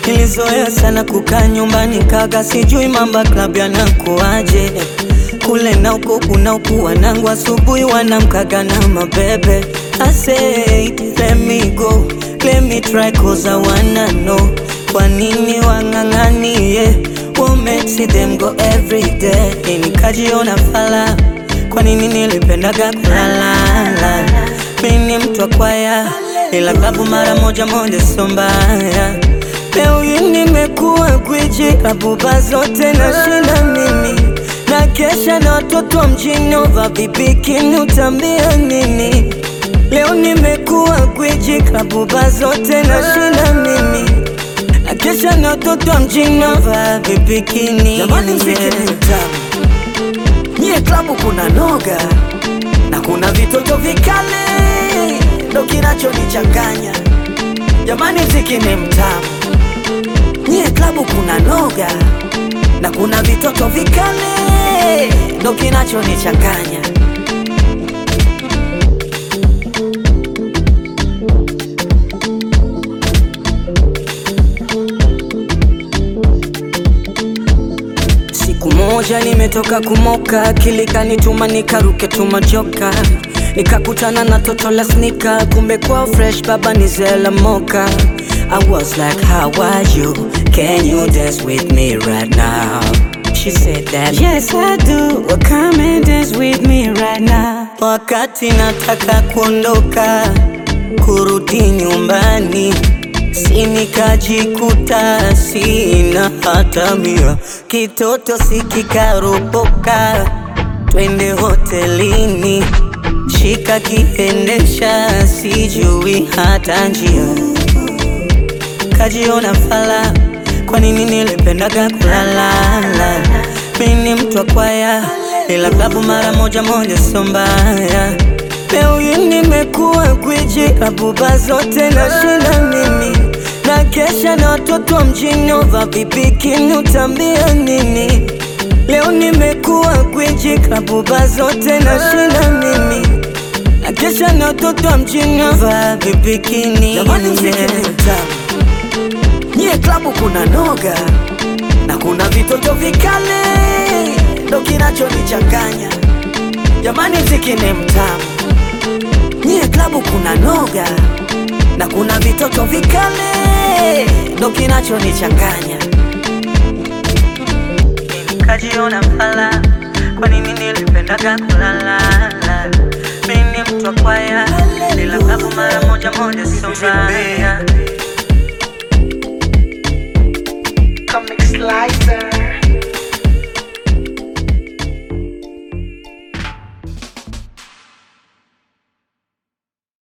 Nilizoea sana kukaa nyumbani kaga, sijui mamba club yanakuaje kule na uko kuna uku wanangu asubuhi wanamkaga na mabebe. I said let me go, let me try cause I wanna know kwa nini wang'ang'anie what makes them go every day. Nikajiona fala, kwa nini nilipendaga kulalala. Mimi ni mtu wa kwaya, ila klabu mara moja moja sio mbaya. Leo hii nimekuwa gwiji, klabu ba zote nashinda mimi na kesha na watoto wa mjini ova vibikini, utambia nini? Leo nimekuwa gwiji, klabu ba zote nashinda mimi na kesha na watoto wa mjini ova vibikini. Jamani, mziki ni mtamu, nyie klabu kuna noga na kuna vitoto vikali, ndo kinachonichanganya. Jamani, mziki ni mtamu, nyie klabu kuna noga na kuna vitoto vikali, ndo kinachonichanganya. Siku moja nimetoka kumoka, akili kanituma nikaruke tumajoka, nikakutana na toto la snika, kumbe kwa fresh baba ni zela moka. I was like how are you, can you dance with me right now? She said that yes I do, well come and dance with me right now. Wakati nataka kuondoka kurudi nyumbani si nikajikuta sina hata mia, kitoto sikikaropoka, twende hotelini, shika kiendesha, sijui hata njia, kajiona fala, kwa nini nilipendaga kulalala? Mimi ni mtu wa kwaya, ila klabu mara moja moja sio mbaya. Leo hii nimekuwa gwiji, klabu ba zote nashinda mimi na kesha na watoto wa mjini ova vibikini, utambia nini? Leo nimekuwa gwiji, klabu ba zote nashinda mimi na kesha na watoto wa mjini ova vibikini. Jamani, mziki ni mtamu, nyie klabu kuna noga na kuna vitoto vikali, ndo kinachonichanganya. Jamani, mziki ni mtamu, nyie klabu kuna noga na kuna vitoto vikali, ndo kinachonichanganya. Nikajiona fala, kwa nini nilipendaga kulalala? Mimi ni mtu wa kwaya, ila klabu mara